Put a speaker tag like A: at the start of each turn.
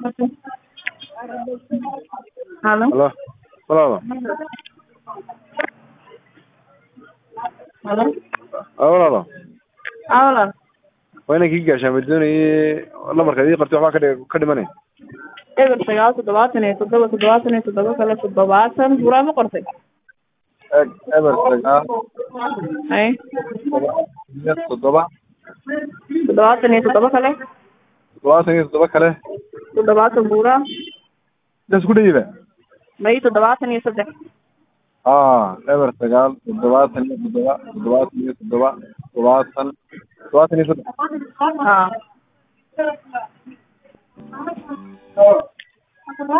A: Halo.
B: Halo. Walaalo.
A: Halo.
B: Ah, walaalo.
A: Aa walaal.
B: Waa inaan kii gaashaan ma doonayay lambarka idii qortay waxbaa ka dhi- ka dhimanay.
A: Eber sagaal toddobaatan iyo toddoba toddobaatan iyo toddoba kale toddobaatan buraa ma qortay
B: Eeg eber sagaal
A: hay
B: iyo toddoba
A: toddobaatan iyo toddoba kale
B: toddobaatan iyo toddoba kale
A: toddobaatan buraa
B: intaas ku dhayiba
A: may toddobaatan iyo saddex
B: ah eber sagaal toddobaatan iyo toddoba toddobaatan iyo toddoba toddobaatan toddobaatan iyo saddex
A: haa